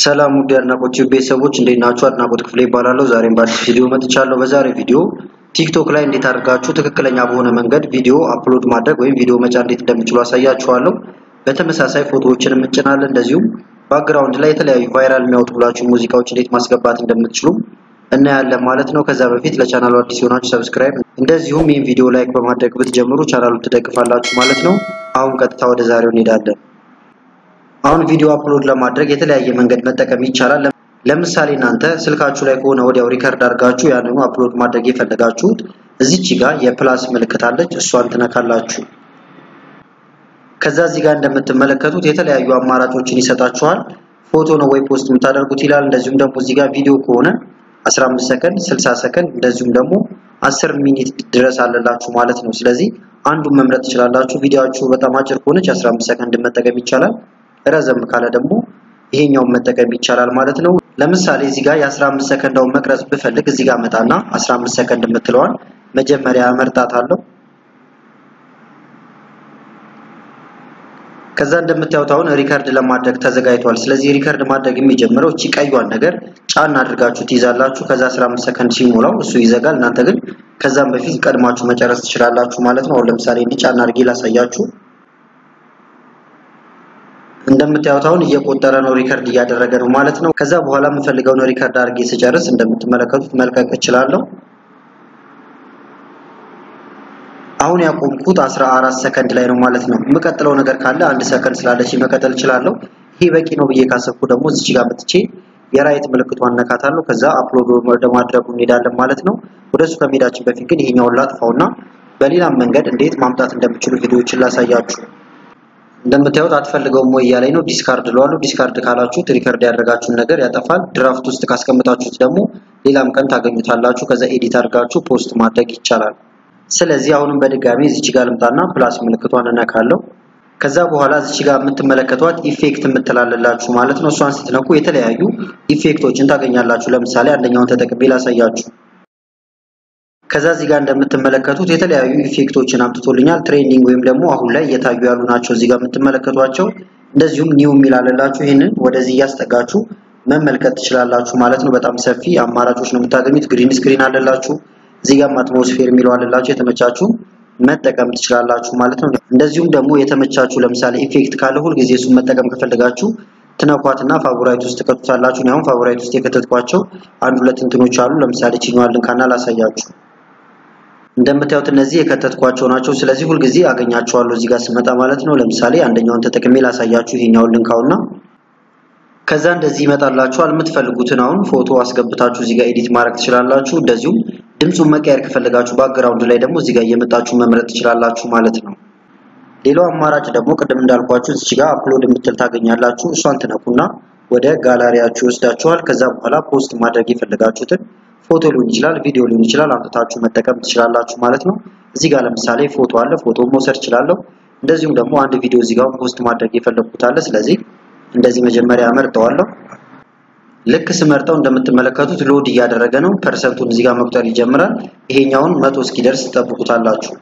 ሰላም ውድ አድናቆች ቤተሰቦች እንዴት ናችሁ? አድናቆት ክፍሌ ይባላለሁ። ዛሬም በአዲስ ቪዲዮ መጥቻለሁ። በዛሬ ቪዲዮ ቲክቶክ ላይ እንዴት አድርጋችሁ ትክክለኛ በሆነ መንገድ ቪዲዮ አፕሎድ ማድረግ ወይም ቪዲዮ መጫን እንዴት እንደምችሉ አሳያችኋለሁ። በተመሳሳይ ፎቶዎችን እንጭናለን። እንደዚሁም ባክግራውንድ ላይ የተለያዩ ቫይራል የሚያወጡ ብላችሁ ሙዚቃዎች እንዴት ማስገባት እንደምትችሉ እናያለን ማለት ነው። ከዛ በፊት ለቻናሉ አዲስ የሆናችሁ ሰብስክራይብ፣ እንደዚሁም ይህን ቪዲዮ ላይክ በማድረግ ብትጀምሩ ቻናሉን ትደግፋላችሁ ማለት ነው። አሁን ቀጥታ ወደ ዛሬው እንሄዳለን። አሁን ቪዲዮ አፕሎድ ለማድረግ የተለያየ መንገድ መጠቀም ይቻላል። ለምሳሌ እናንተ ስልካችሁ ላይ ከሆነ ወዲያው ሪከርድ አድርጋችሁ ያንኑ አፕሎድ ማድረግ የፈለጋችሁት እዚች ጋር የፕላስ ምልክት አለች፣ እሷን ትነካላችሁ። ከዛ እዚህ ጋር እንደምትመለከቱት የተለያዩ አማራጮችን ይሰጣችኋል። ፎቶ ነው ወይ ፖስት የምታደርጉት ይላል። እንደዚሁም ደግሞ እዚህ ጋር ቪዲዮ ከሆነ 15 ሰከንድ፣ 60 ሰከንድ እንደዚሁም ደግሞ 10 ሚኒት ድረስ አለላችሁ ማለት ነው። ስለዚህ አንዱን መምረጥ ትችላላችሁ። ቪዲዮአችሁ በጣም አጭር ከሆነች 15 ሰከንድ መጠቀም ይቻላል። ረዘም ካለ ደግሞ ይሄኛውን መጠቀም ይቻላል ማለት ነው። ለምሳሌ እዚህ ጋር የ15 ሰከንዳውን መቅረጽ ብፈልግ እዚህ ጋር መጣና 15 ሰከንድ የምትለዋን መጀመሪያ መርጣታለሁ። ከዛ እንደምታዩት አሁን ሪከርድ ለማድረግ ተዘጋጅቷል። ስለዚህ ሪከርድ ማድረግ የሚጀምረው እቺ ቀዩን ነገር ጫን አድርጋችሁ ትይዛላችሁ። ከዛ 15 ሰከንድ ሲሞላው እሱ ይዘጋል። እናንተ ግን ከዛም በፊት ቀድማችሁ መጨረስ ትችላላችሁ ማለት ነው። አሁን ለምሳሌ እንዲህ ጫን አድርጌ ላሳያችሁ። እንደምታዩት አሁን እየቆጠረ ነው፣ ሪከርድ እያደረገ ነው ማለት ነው። ከዛ በኋላ የምፈልገውን ሪከርድ አድርጌ ስጨርስ እንደምትመለከቱት መልቀቅ እችላለሁ። አሁን ያቆምኩት 14 ሰከንድ ላይ ነው ማለት ነው። የምቀጥለው ነገር ካለ አንድ ሰከንድ ስላለች መቀጠል እችላለሁ። ይሄ በቂ ነው ብዬ ካሰብኩ ደግሞ እዚች ጋር መጥቼ የራይት ምልክቷን ነካታለሁ። ከዛ አፕሎድ ወደ ማድረጉ እንሄዳለን ማለት ነው። ወደሱ ከመሄዳችን በፊት ግን ይሄኛውን ላጥፋውና በሌላም መንገድ እንዴት ማምጣት እንደምችሉ ቪዲዮዎችን ላሳያችሁ። እንደምታዩት አትፈልገውም ወይ እያለኝ ነው። ዲስካርድ ለዋለሁ። ዲስካርድ ካላችሁት ሪከርድ ያደረጋችሁን ነገር ያጠፋል። ድራፍት ውስጥ ካስቀምጣችሁት ደግሞ ሌላም ቀን ታገኙታላችሁ። ከዛ ኤዲት አድርጋችሁ ፖስት ማድረግ ይቻላል። ስለዚህ አሁንም በድጋሚ እዚች ጋር ልምጣና ፕላስ ምልክቷን እነካለሁ። ከዛ በኋላ እዚች ጋር የምትመለከቷት ኢፌክት የምትላለላችሁ ማለት ነው። እሷን ስትነኩ የተለያዩ ኢፌክቶችን ታገኛላችሁ። ለምሳሌ አንደኛውን ተጠቅሜ ላሳያችሁ። ከዛ እዚህ ጋር እንደምትመለከቱት የተለያዩ ኢፌክቶችን አምጥቶልኛል። ትሬንዲንግ ወይም ደግሞ አሁን ላይ እየታዩ ያሉ ናቸው እዚህ ጋር የምትመለከቷቸው። እንደዚሁም ኒው የሚላልላችሁ ይህንን ወደዚህ እያስጠጋችሁ መመልከት ትችላላችሁ ማለት ነው። በጣም ሰፊ አማራጮች ነው የምታገኙት። ግሪን ስክሪን አለላችሁ እዚህ ጋር አትሞስፌር የሚለው አለላችሁ የተመቻችሁ መጠቀም ትችላላችሁ ማለት ነው። እንደዚሁም ደግሞ የተመቻችሁ ለምሳሌ ኢፌክት ካለ ሁልጊዜ እሱን መጠቀም ከፈለጋችሁ ትነኳትና ፋቮራይት ውስጥ ትከቱታላችሁ። አሁን ፋቮራይት ውስጥ የከተትኳቸው አንድ ሁለት እንትኖች አሉ። ለምሳሌ ቺኛዋን ልንካና ላሳያችሁ። እንደምታዩት እነዚህ የከተትኳቸው ናቸው። ስለዚህ ሁልጊዜ አገኛቸዋለሁ እዚህ ጋር ስመጣ ማለት ነው። ለምሳሌ አንደኛውን ተጠቅሜ ላሳያችሁ። ይሄኛውን ልንካውና ከዛ እንደዚህ ይመጣላችኋል። የምትፈልጉትን አሁን ፎቶ አስገብታችሁ እዚህ ጋር ኤዲት ማድረግ ትችላላችሁ። እንደዚሁም ድምፁን መቀየር ከፈለጋችሁ ባክግራውንድ ላይ ደግሞ እዚህ ጋር እየመጣችሁ መምረጥ ትችላላችሁ ማለት ነው። ሌላው አማራጭ ደግሞ ቅድም እንዳልኳችሁ እዚህ ጋር አፕሎድ የምትል ታገኛላችሁ። እሷን ትነኩና ወደ ጋላሪያችሁ ይወስዳችኋል። ከዛ በኋላ ፖስት ማድረግ የፈለጋችሁትን ፎቶ ሊሆን ይችላል፣ ቪዲዮ ሊሆን ይችላል፣ አምጥታችሁ መጠቀም ትችላላችሁ ማለት ነው። እዚህ ጋር ለምሳሌ ፎቶ አለ፣ ፎቶ መውሰድ እችላለሁ። እንደዚሁም ደግሞ አንድ ቪዲዮ እዚህ ጋር ፖስት ማድረግ የፈለግኩት አለ። ስለዚህ እንደዚህ መጀመሪያ መርጠዋለሁ። ልክ ስመርጠው እንደምትመለከቱት ሎድ እያደረገ ነው። ፐርሰንቱን እዚህ ጋር መቁጠር ይጀምራል። ይሄኛውን መቶ እስኪደርስ ትጠብቁታላችሁ።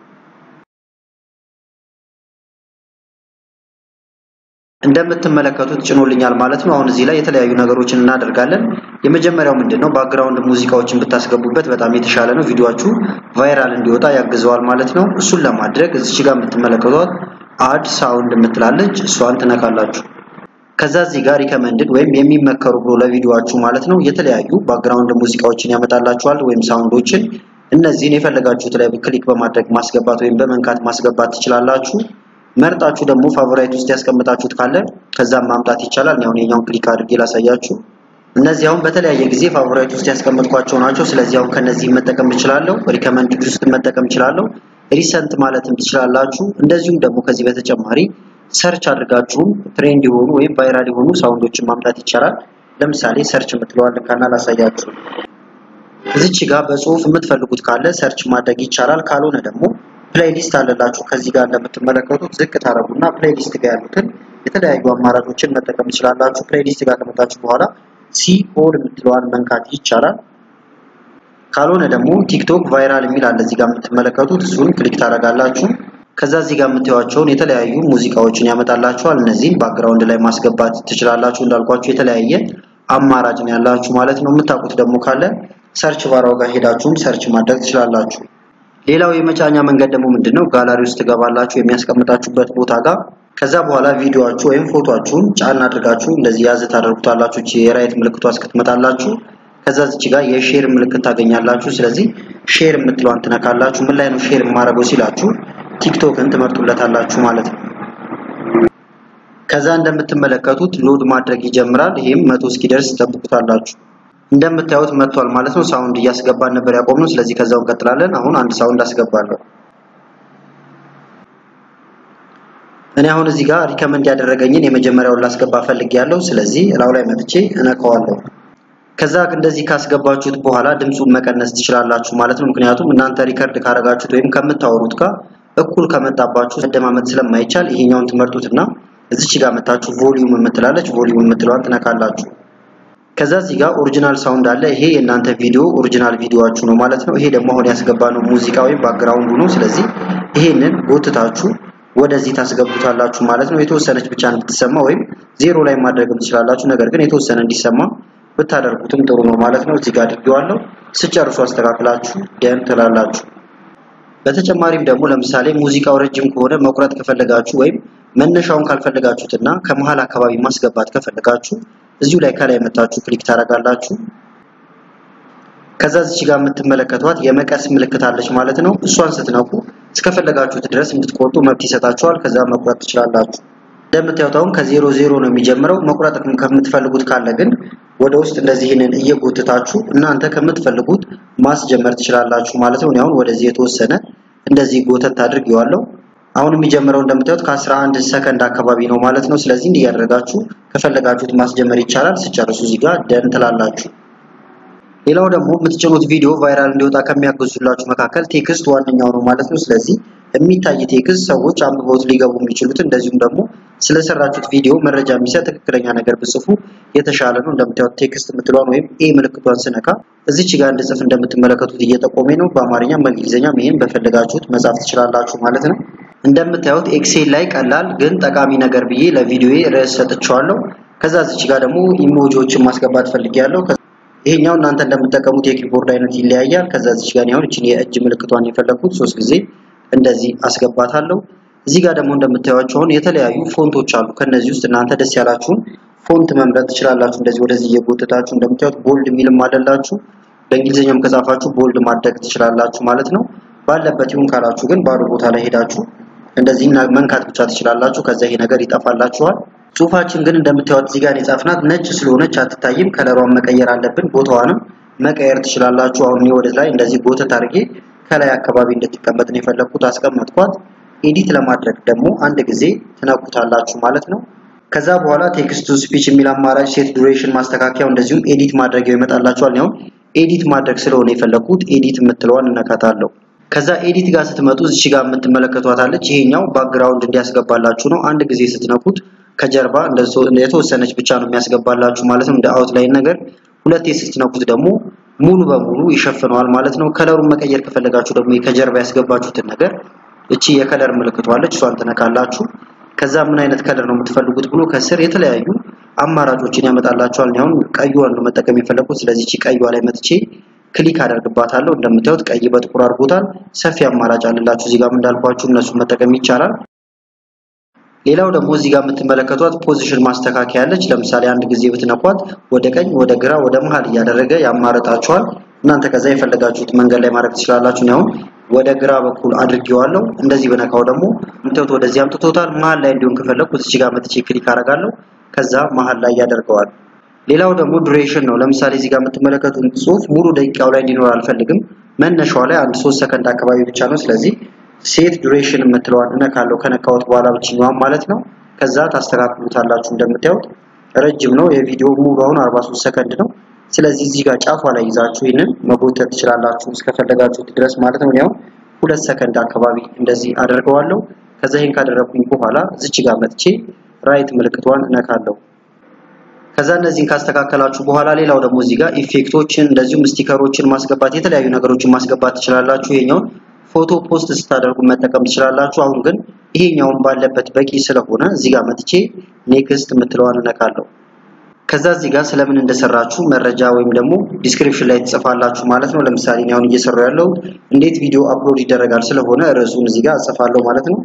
እንደምትመለከቱት ጭኖልኛል ማለት ነው። አሁን እዚህ ላይ የተለያዩ ነገሮችን እናደርጋለን። የመጀመሪያው ምንድን ነው? ባክግራውንድ ሙዚቃዎችን ብታስገቡበት በጣም የተሻለ ነው። ቪዲዮአችሁ ቫይራል እንዲወጣ ያግዘዋል ማለት ነው። እሱን ለማድረግ እዚች ጋር የምትመለከቷት አድ ሳውንድ የምትላለች እሷን ትነካላችሁ። ከዛ እዚህ ጋር ሪከመንድድ ወይም የሚመከሩ ብሎ ለቪዲዮአችሁ ማለት ነው የተለያዩ ባክግራውንድ ሙዚቃዎችን ያመጣላችኋል ወይም ሳውንዶችን። እነዚህን የፈለጋችሁት ላይ ክሊክ በማድረግ ማስገባት ወይም በመንካት ማስገባት ትችላላችሁ። መርጣችሁ ደግሞ ፋቮራይት ውስጥ ያስቀምጣችሁት ካለ ከዛም ማምጣት ይቻላል። ያው የኛውን ክሊክ አድርጌ ላሳያችሁ። እነዚህ አሁን በተለያየ ጊዜ ፋቮራይት ውስጥ ያስቀመጥኳቸው ናቸው። ስለዚህ አሁን ከነዚህ መጠቀም እችላለሁ። ሪከመንድድ ውስጥ መጠቀም እችላለሁ። ሪሰንት ማለትም ትችላላችሁ። እንደዚሁም ደግሞ ከዚህ በተጨማሪ ሰርች አድርጋችሁም ትሬንድ የሆኑ ወይም ቫይራል የሆኑ ሳውንዶችን ማምጣት ይቻላል። ለምሳሌ ሰርች የምትለዋል ካና ላሳያችሁ። እዚች ጋር በጽሁፍ የምትፈልጉት ካለ ሰርች ማድረግ ይቻላል። ካልሆነ ደግሞ ፕሌይሊስት አለላችሁ። ከዚህ ጋር እንደምትመለከቱት ዝቅ ታረጉና ፕሌይሊስት ጋር ያሉትን የተለያዩ አማራጮችን መጠቀም ትችላላችሁ። ፕሌይሊስት ጋር ከመጣችሁ በኋላ ሲ ኦል የምትለዋን መንካት ይቻላል። ካልሆነ ደግሞ ቲክቶክ ቫይራል የሚል አለ እዚህ ጋር የምትመለከቱት እሱን ክሊክ ታደርጋላችሁ። ከዛ እዚህ ጋር የምታዩቸውን የተለያዩ ሙዚቃዎችን ያመጣላችኋል። እነዚህን ባክግራውንድ ላይ ማስገባት ትችላላችሁ። እንዳልኳችሁ የተለያየ አማራጭ ነው ያላችሁ ማለት ነው። የምታውቁት ደግሞ ካለ ሰርች ባራው ጋር ሄዳችሁም ሰርች ማድረግ ትችላላችሁ። ሌላው የመጫኛ መንገድ ደግሞ ምንድነው? ጋላሪ ውስጥ ትገባላችሁ የሚያስቀምጣችሁበት ቦታ ጋር ከዛ በኋላ ቪዲዮአችሁ ወይም ፎቶአችሁን ጫን አድርጋችሁ እንደዚህ ያዝ ታደርጉታላችሁ። እቺ የራይት ምልክቷ እስክትመጣላችሁ ከዛ እዚህ ጋር የሼር ምልክት ታገኛላችሁ። ስለዚህ ሼር የምትለዋን ትነካላችሁ። ምን ላይ ነው ሼር የማደርገው ሲላችሁ ቲክቶክን ትመርጡለታላችሁ ማለት ነው። ከዛ እንደምትመለከቱት ሎድ ማድረግ ይጀምራል። ይሄም መቶ እስኪደርስ ትጠብቁታላችሁ። እንደምታዩት መጥቷል ማለት ነው። ሳውንድ እያስገባን ነበር ያቆምነው። ስለዚህ ከዛው እንቀጥላለን። አሁን አንድ ሳውንድ አስገባለሁ። እኔ አሁን እዚህ ጋር ሪከመንድ ያደረገኝን የመጀመሪያውን ላስገባ ፈልጌያለሁ። ስለዚህ እላው ላይ መጥቼ እነካዋለሁ። ከዛ እንደዚህ ካስገባችሁት በኋላ ድምፁን መቀነስ ትችላላችሁ ማለት ነው። ምክንያቱም እናንተ ሪከርድ ካረጋችሁት ወይም ከምታወሩት ጋር እኩል ከመጣባችሁ መደማመጥ ስለማይቻል ይሄኛውን ትመርጡትና እዚች ጋር መታችሁ ቮሊዩም የምትላለች ቮሊዩም የምትለዋን ትነካላችሁ። ከዛ እዚህ ጋር ኦሪጂናል ሳውንድ አለ። ይሄ የእናንተ ቪዲዮ ኦሪጂናል ቪዲዮአችሁ ነው ማለት ነው። ይሄ ደግሞ አሁን ያስገባነው ሙዚቃ ወይም ባክግራውንዱ ነው። ስለዚህ ይሄንን ጎትታችሁ ወደዚህ ታስገቡታላችሁ ማለት ነው። የተወሰነች ብቻ እንድትሰማ ወይም ዜሮ ላይ ማድረግም ትችላላችሁ። ነገር ግን የተወሰነ እንዲሰማ ብታደርጉትም ጥሩ ነው ማለት ነው። እዚህ ጋር አድርጌዋለሁ። ስጨርሱ አስተካክላችሁ ደን ትላላችሁ። በተጨማሪም ደግሞ ለምሳሌ ሙዚቃው ረጅም ከሆነ መቁረጥ ከፈለጋችሁ ወይም መነሻውን ካልፈለጋችሁትና ከመሃል አካባቢ ማስገባት ከፈለጋችሁ እዚሁ ላይ ከላይ መታችሁ ክሊክ ታደርጋላችሁ። ከዛ እዚህ ጋር የምትመለከቷት የመቀስ ምልክት አለች ማለት ነው። እሷን ስትነኩ እስከፈለጋችሁት ድረስ እንድትቆርጡ መብት ይሰጣችኋል። ከዛ መቁረጥ ትችላላችሁ። እንደምታዩት አሁን ከዜሮ ዜሮ ነው የሚጀምረው። መቁረጥ ከምትፈልጉት ካለ ግን ወደ ውስጥ እንደዚህ ይህንን እየጎትታችሁ እናንተ ከምትፈልጉት ማስጀመር ትችላላችሁ ማለት ነው። አሁን ወደዚህ የተወሰነ እንደዚህ ጎተት አድርጌዋለሁ። አሁን የሚጀምረው እንደምታዩት ከ11 ሰከንድ አካባቢ ነው ማለት ነው። ስለዚህ እንዲህ ያደርጋችሁ ከፈለጋችሁት ማስጀመር ይቻላል። ስጨርሱ እዚህ ጋር ደን ትላላችሁ። ሌላው ደግሞ የምትጭኑት ቪዲዮ ቫይራል እንዲወጣ ከሚያግዙላችሁ መካከል ቴክስት ዋነኛው ነው ማለት ነው። ስለዚህ የሚታይ ቴክስት ሰዎች አንብበውት ሊገቡ የሚችሉት እንደዚሁም ደግሞ ስለሰራችሁት ቪዲዮ መረጃ የሚሰጥ ትክክለኛ ነገር ብጽፉ የተሻለ ነው። እንደምታዩት ቴክስት የምትለዋን ወይም ኤ ምልክቷን ስነካ እዚች ጋር እንድጽፍ እንደምትመለከቱት እየጠቆሜ ነው። በአማርኛም በእንግሊዝኛም ይሄን በፈለጋችሁት መጻፍ ትችላላችሁ ማለት ነው። እንደምታዩት ኤክሴል ላይ ቀላል ግን ጠቃሚ ነገር ብዬ ለቪዲዮዬ ርዕስ ሰጥቼዋለሁ። ከዛ እዚች ጋር ደግሞ ኢሞጂዎችን ማስገባት ፈልጌያለሁ። ይሄኛው እናንተ እንደምትጠቀሙት የኪቦርድ አይነት ይለያያል። ከዛ እዚች ጋር አሁን እቺን የእጅ ምልክቷን የፈለኩት ሶስት ጊዜ እንደዚህ አስገባታለሁ። እዚህ ጋር ደግሞ እንደምታዩቸው አሁን የተለያዩ ፎንቶች አሉ። ከነዚህ ውስጥ እናንተ ደስ ያላችሁን ፎንት መምረጥ ትችላላችሁ። እንደዚህ ወደዚህ እየጎተታችሁ እንደምታዩት ቦልድ የሚልም አለላችሁ። በእንግሊዝኛም ከጻፋችሁ ቦልድ ማድረግ ትችላላችሁ ማለት ነው። ባለበት ይሁን ካላችሁ ግን ባዶ ቦታ ላይ ሄዳችሁ እንደዚህ መንካት ብቻ ትችላላችሁ። ከዛ ይሄ ነገር ይጠፋላችኋል። ጽሁፋችን ግን እንደምታዩት እዚህ ጋር የጻፍናት ነጭ ስለሆነች አትታይም። ከለሯን መቀየር አለብን። ቦታዋንም መቀየር ትችላላችሁ። አሁን እኔ ወደ ላይ እንደዚህ ጎተት አድርጌ ከላይ አካባቢ እንድትቀመጥ ነው የፈለኩት፣ አስቀመጥኳት። ኤዲት ለማድረግ ደግሞ አንድ ጊዜ ትነኩታላችሁ ማለት ነው። ከዛ በኋላ ቴክስት ቱ ስፒች የሚል አማራጭ፣ ሴት ዱሬሽን ማስተካከያው፣ እንደዚሁም ኤዲት ማድረጊያው ይመጣላችኋል። ያው ኤዲት ማድረግ ስለሆነ የፈለኩት ኤዲት የምትለዋን እነካታለሁ። ከዛ ኤዲት ጋር ስትመጡ እዚህ ጋር የምትመለከቷታለች። ይሄኛው ባክግራውንድ እንዲያስገባላችሁ ነው። አንድ ጊዜ ስትነኩት ከጀርባ የተወሰነች ብቻ ነው የሚያስገባላችሁ ማለት ነው፣ እንደ አውትላይን ነገር። ሁለቴ ስትነኩት ደግሞ ሙሉ በሙሉ ይሸፍነዋል ማለት ነው። ከለሩን መቀየር ከፈለጋችሁ ደግሞ ከጀርባ ያስገባችሁትን ነገር እቺ የከለር ምልክቷ አለች፣ እሷን ትነካላችሁ። ከዛ ምን አይነት ከለር ነው የምትፈልጉት ብሎ ከስር የተለያዩ አማራጮችን ያመጣላችኋል። አሁን ቀይዋን ነው መጠቀም የፈለኩት። ስለዚህ እቺ ቀይዋ ላይ መጥቼ ክሊክ አደርግባታለሁ። እንደምታዩት ቀይ በጥቁር አድርጎታል። ሰፊ አማራጭ አለላችሁ። እዚህ ጋር እንዳልኳችሁ እነሱን መጠቀም ይቻላል። ሌላው ደግሞ እዚህ ጋር የምትመለከቷት ፖዚሽን ማስተካከያ አለች። ለምሳሌ አንድ ጊዜ ብትነኳት ወደ ቀኝ፣ ወደ ግራ፣ ወደ መሃል እያደረገ ያማረጣችኋል። እናንተ ከዛ የፈለጋችሁት መንገድ ላይ ማድረግ ትችላላችሁ። ነው ወደ ግራ በኩል አድርጌዋለሁ። እንደዚህ በነካው ደግሞ ምንተውት ወደዚህ አምጥቶታል። መሃል ላይ እንዲሆን ከፈለኩት እዚህ ጋር መጥቼ ክሊክ አደርጋለሁ። ከዛ መሃል ላይ ያደርገዋል። ሌላው ደግሞ ዱሬሽን ነው። ለምሳሌ እዚህ ጋር የምትመለከቱት ጽሁፍ ሙሉ ደቂቃው ላይ እንዲኖር አልፈልግም። መነሻው ላይ አንድ ሶስት ሰከንድ አካባቢ ብቻ ነው። ስለዚህ ሴት ዱሬሽን የምትለዋን እነካለሁ። ከነካሁት በኋላ ብቻኛዋን ማለት ነው። ከዛ ታስተካክሉታላችሁ። እንደምታዩት ረጅም ነው የቪዲዮ ሙሉ አሁን 43 ሰከንድ ነው። ስለዚህ እዚህ ጋር ጫፏ ላይ ይዛችሁ ይህንን መጎተት ትችላላችሁ እስከፈለጋችሁት ድረስ ማለት ነው። ያው ሁለት ሰከንድ አካባቢ እንደዚህ አደርገዋለሁ። ከዛ ይሄን ካደረኩኝ በኋላ እዚች ጋር መጥቼ ራይት ምልክቷን እነካለሁ። ከዛ እነዚህን ካስተካከላችሁ በኋላ ሌላው ደግሞ እዚህ ጋር ኢፌክቶችን እንደዚሁም ስቲከሮችን ማስገባት የተለያዩ ነገሮችን ማስገባት ትችላላችሁ። ይሄኛውን ፎቶ ፖስት ስታደርጉ መጠቀም ትችላላችሁ። አሁን ግን ይሄኛውን ባለበት በቂ ስለሆነ እዚህ ጋር መጥቼ ኔክስት የምትለዋን እነካለሁ። ከዛ እዚህ ጋር ስለምን እንደሰራችሁ መረጃ ወይም ደግሞ ዲስክሪፕሽን ላይ ትጽፋላችሁ ማለት ነው። ለምሳሌ እኔ አሁን እየሰራሁ ያለው እንዴት ቪዲዮ አፕሎድ ይደረጋል ስለሆነ ርዕሱን እዚህ ጋር እጽፋለሁ ማለት ነው።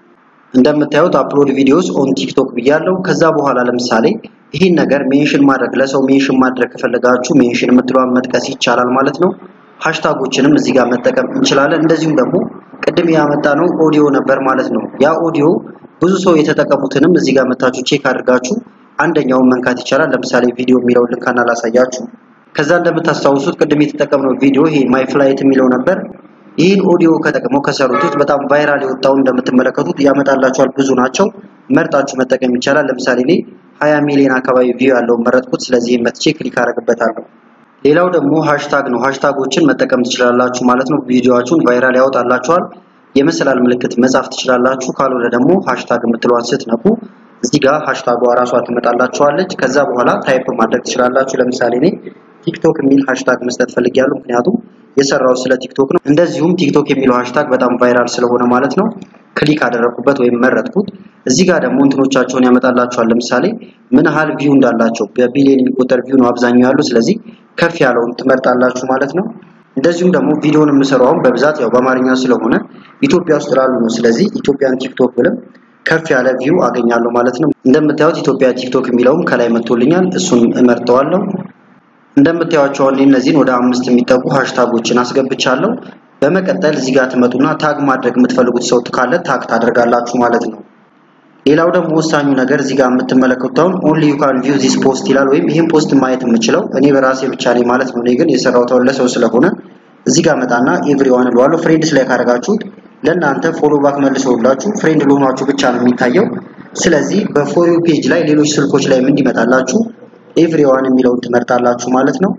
እንደምታዩት አፕሎድ ቪዲዮስ ኦን ቲክቶክ ብያለሁ። ከዛ በኋላ ለምሳሌ ይህን ነገር ሜንሽን ማድረግ ለሰው ሜንሽን ማድረግ ከፈለጋችሁ ሜንሽን የምትለዋን መጥቀስ ይቻላል ማለት ነው። ሃሽታጎችንም እዚህ ጋር መጠቀም እንችላለን። እንደዚሁም ደግሞ ቅድም ያመጣነው ኦዲዮ ነበር ማለት ነው። ያ ኦዲዮ ብዙ ሰው የተጠቀሙትንም እዚህ ጋር መታችሁ ቼክ አድርጋችሁ አንደኛውን መንካት ይቻላል። ለምሳሌ ቪዲዮ የሚለውን ልንካና ላሳያችሁ። ከዛ እንደምታስታውሱት ቅድም የተጠቀምነው ቪዲዮ ይሄ ማይ ፍላይት የሚለው ነበር። ይህን ኦዲዮ ከጠቅመው ከሰሩት ውስጥ በጣም ቫይራል የወጣውን እንደምትመለከቱት ያመጣላችኋል። ብዙ ናቸው፣ መርጣችሁ መጠቀም ይቻላል። ለምሳሌ እኔ 20 ሚሊዮን አካባቢ ቪው ያለውን መረጥኩት። ስለዚህ መጥቼ ክሊክ አደርግበታለሁ። ሌላው ደግሞ ሃሽታግ ነው። ሃሽታጎችን መጠቀም ትችላላችሁ ማለት ነው። ቪዲዮአችሁን ቫይራል ያወጣላችኋል። የመሰላል ምልክት መጻፍ ትችላላችሁ። ካልሆነ ደግሞ ሃሽታግ የምትለዋን ስትነኩ እዚህ ጋር ሃሽታጓ ራሷ ትመጣላችኋለች። ከዛ በኋላ ታይፕ ማድረግ ትችላላችሁ። ለምሳሌ እኔ ቲክቶክ የሚል ሃሽታግ መስጠት ፈልጊያለሁ፣ ምክንያቱም የሰራው ስለ ቲክቶክ ነው። እንደዚሁም ቲክቶክ የሚለው ሃሽታግ በጣም ቫይራል ስለሆነ ማለት ነው ክሊክ አደረኩበት ወይም መረጥኩት። እዚህ ጋር ደግሞ እንትኖቻቸውን ያመጣላችኋል። ለምሳሌ ምን ያህል ቪው እንዳላቸው በቢሊዮን የሚቆጠር ቪው ነው አብዛኛው ያሉ። ስለዚህ ከፍ ያለውን ትመርጣላችሁ ማለት ነው። እንደዚሁም ደግሞ ቪዲዮውን የምሰራውን በብዛት ያው በአማርኛ ስለሆነ ኢትዮጵያ ውስጥ ላሉ ነው። ስለዚህ ኢትዮጵያን ቲክቶክ ብለም ከፍ ያለ ቪው አገኛለሁ ማለት ነው። እንደምታዩት ኢትዮጵያ ቲክቶክ የሚለውም ከላይ መጥቶልኛል። እሱን እመርጠዋለሁ። እንደምታዩቸው አሁን እነዚህን ወደ አምስት የሚጠጉ ሃሽታጎችን አስገብቻለሁ። በመቀጠል እዚህ ጋር ትመጡና ታግ ማድረግ የምትፈልጉት ሰው ካለ ታግ ታደርጋላችሁ ማለት ነው። ሌላው ደግሞ ወሳኙ ነገር እዚህ ጋር የምትመለከቱት አሁን ኦንሊ ዩ ካን ቪው ዚስ ፖስት ይላል። ወይም ይህን ፖስት ማየት የምችለው እኔ በራሴ ብቻ ነኝ ማለት ነው። እኔ ግን የሰራሁት ለሰው ስለሆነ እዚህ ጋር መጣና ኤቭሪዋን እለዋለሁ። ፍሬንድስ ላይ ካደረጋችሁት ለእናንተ ፎሎ ባክ መልሰውላችሁ ፍሬንድ ለሆናችሁ ብቻ ነው የሚታየው። ስለዚህ በፎር ዩ ፔጅ ላይ ሌሎች ስልኮች ላይ እንዲመጣላችሁ ኤቭሪዋን የሚለውን ትመርጣላችሁ ማለት ነው።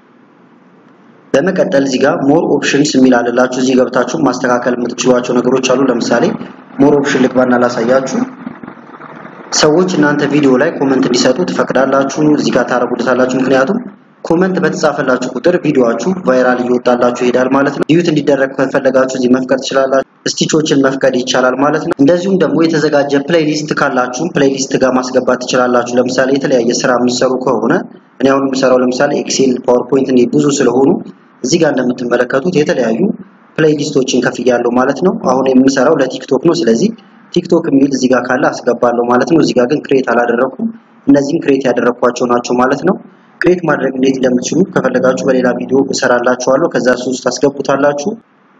በመቀጠል እዚህ ጋር ሞር ኦፕሽንስ የሚል አለላችሁ። እዚህ ገብታችሁ ማስተካከል የምትችሏቸው ነገሮች አሉ። ለምሳሌ ሞር ኦፕሽን ልግባና ላሳያችሁ። ሰዎች እናንተ ቪዲዮ ላይ ኮመንት እንዲሰጡ ትፈቅዳላችሁ። እዚህ ጋር ታረጉታላችሁ። ምክንያቱም ኮመንት በተጻፈላችሁ ቁጥር ቪዲዮአችሁ ቫይራል እየወጣላችሁ ይሄዳል ማለት ነው። ዲዩት እንዲደረግ ከፈለጋችሁ እዚህ መፍቀድ ትችላላችሁ። ስቲቾችን መፍቀድ ይቻላል ማለት ነው። እንደዚሁም ደግሞ የተዘጋጀ ፕሌሊስት ካላችሁ ፕሌሊስት ጋር ማስገባት ትችላላችሁ። ለምሳሌ የተለያየ ስራ የምትሰሩ ከሆነ እኔ አሁን የምሰራው ለምሳሌ ኤክሴል፣ ፓወርፖይንት እንዴ ብዙ ስለሆኑ እዚህ ጋር እንደምትመለከቱት የተለያዩ ፕሌሊስቶችን ከፍያለሁ ማለት ነው። አሁን የምሰራው ለቲክቶክ ነው። ስለዚህ ቲክቶክ የሚል እዚህ ጋር ካለ አስገባለሁ ማለት ነው። እዚህ ጋር ግን ክሬት አላደረኩም። እነዚህም ክሬት ያደረኳቸው ናቸው ማለት ነው። ክሬት ማድረግ እንዴት እንደምትችሉ ከፈለጋችሁ በሌላ ቪዲዮ እሰራላችኋለሁ። ከዛ እሱ ውስጥ ታስገቡታላችሁ።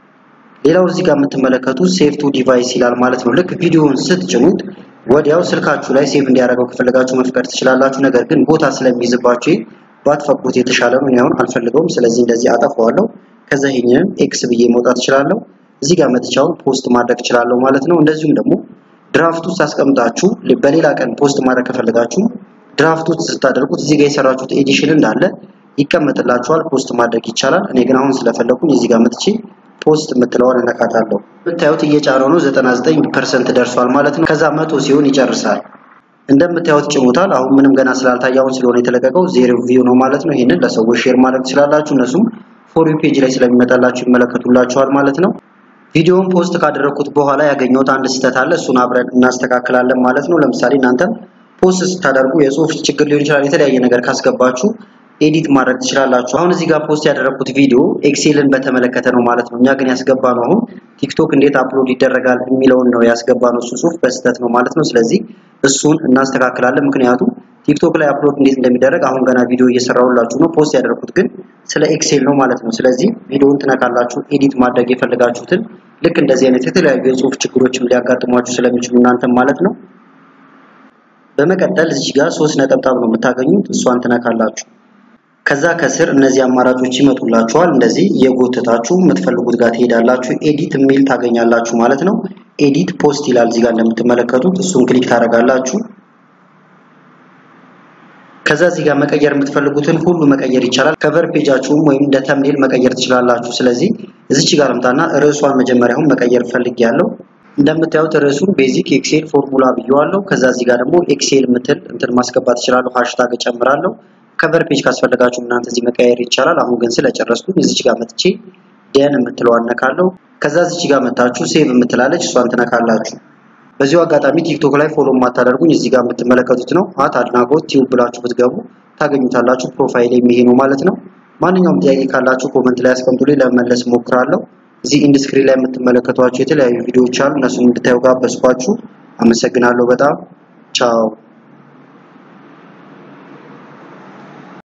ሌላው እዚህ ጋር የምትመለከቱት ሴቭ ቱ ዲቫይስ ይላል ማለት ነው። ልክ ቪዲዮውን ስትጭኑት ወዲያው ስልካችሁ ላይ ሴቭ እንዲያደርገው ከፈለጋችሁ መፍቀድ ትችላላችሁ። ነገር ግን ቦታ ስለሚይዝባችሁ ባትፈቅዱት የተሻለ ነው። አሁን አልፈልገውም። ስለዚህ እንደዚህ አጠፋዋለሁ። ከዛ ይሄንን ኤክስ ብዬ መውጣት እችላለሁ። እዚህ ጋር መጥቻውን ፖስት ማድረግ እችላለሁ ማለት ነው። እንደዚሁም ደግሞ ድራፍት ውስጥ አስቀምጣችሁ በሌላ ቀን ፖስት ማድረግ ከፈለጋችሁ ድራፍት ውስጥ ስታደርጉት እዚህ ጋር የሰራችሁት ኤዲሽን እንዳለ ይቀመጥላችኋል። ፖስት ማድረግ ይቻላል። እኔ ግን አሁን ስለፈለኩኝ እዚህ ጋር መጥቼ ፖስት የምትለዋን እነካታለሁ። የምታዩት እየጫነው ነው። 99% ደርሷል ማለት ነው። ከዛ መቶ ሲሆን ይጨርሳል። እንደምታዩት ጭሙታል። አሁን ምንም ገና ስላልታየ አሁን ስለሆነ የተለቀቀው ዜሮ ቪው ነው ማለት ነው። ይህንን ለሰዎች ሼር ማድረግ ትችላላችሁ። እነሱም ፎር ዩ ፔጅ ላይ ስለሚመጣላችሁ ይመለከቱላችኋል ማለት ነው። ቪዲዮውን ፖስት ካደረኩት በኋላ ያገኘሁት አንድ ስህተት አለ። እሱን አብረን እናስተካክላለን ማለት ነው። ለምሳሌ እናንተ ፖስት ስታደርጉ የጽሁፍ ችግር ሊሆን ይችላል። የተለያየ ነገር ካስገባችሁ ኤዲት ማድረግ ትችላላችሁ። አሁን እዚህ ጋር ፖስት ያደረኩት ቪዲዮ ኤክሴልን በተመለከተ ነው ማለት ነው። እኛ ግን ያስገባ ነው አሁን ቲክቶክ እንዴት አፕሎድ ይደረጋል የሚለውን ነው ያስገባ ነው። እሱ ጽሁፍ በስህተት ነው ማለት ነው። ስለዚህ እሱን እናስተካክላለን። ምክንያቱም ቲክቶክ ላይ አፕሎድ እንዴት እንደሚደረግ አሁን ገና ቪዲዮ እየሰራሁላችሁ ነው። ፖስት ያደረኩት ግን ስለ ኤክሴል ነው ማለት ነው። ስለዚህ ቪዲዮውን ትነካላችሁ። ኤዲት ማድረግ የፈለጋችሁትን ልክ እንደዚህ አይነት የተለያዩ የጽሁፍ ችግሮችም ሊያጋጥሟችሁ ስለሚችሉ እናንተም ማለት ነው። በመቀጠል እዚህ ጋር ሶስት ነጠብጣብ ነው የምታገኙት። እሷን ትነካላችሁ። ከዛ ከስር እነዚህ አማራጮች ይመጡላችኋል። እንደዚህ እየጎተታችሁ የምትፈልጉት ጋር ትሄዳላችሁ። ኤዲት የሚል ታገኛላችሁ ማለት ነው። ኤዲት ፖስት ይላል እዚህ ጋር እንደምትመለከቱት። እሱን ክሊክ ታደርጋላችሁ። ከዛ እዚህ ጋር መቀየር የምትፈልጉትን ሁሉ መቀየር ይቻላል። ከቨር ፔጃችሁም ወይም እንደ ተምኔል መቀየር ትችላላችሁ። ስለዚህ እዚች ጋር ልምጣና ርዕሷን መጀመሪያውን መቀየር ፈልጌያለሁ። እንደምታዩት ርዕሱን ቤዚክ ኤክሴል ፎርሙላ ብየዋለሁ። ከዛ እዚህ ጋር ደግሞ ኤክሴል ምትል እንትን ማስገባት እችላለሁ። ሃሽታግ እጨምራለሁ። ከቨር ፔጅ ካስፈለጋችሁ እናንተ እዚህ መቀየር ይቻላል። አሁን ግን ስለጨረስኩኝ እዚች ጋር መጥቼ ደን የምትለዋን ነካለሁ። ከዛ እዚች ጋር መታችሁ ሴቭ የምትላለች እሷን ትነካላችሁ። በዚሁ አጋጣሚ ቲክቶክ ላይ ፎሎ የማታደርጉኝ እዚህ ጋር የምትመለከቱት ነው። አት አድናቆት ቲዩብ ብላችሁ ብትገቡ ታገኙታላችሁ። ፕሮፋይል የሚሄ ነው ማለት ነው። ማንኛውም ጥያቄ ካላችሁ ኮመንት ላይ አስቀምጡልኝ፣ ለመመለስ ሞክራለሁ። እዚህ ኢንድስክሪን ላይ የምትመለከቷቸው የተለያዩ ቪዲዮዎች አሉ። እነሱን እንድታዩ ጋበዝኳችሁ። አመሰግናለሁ በጣም ቻው።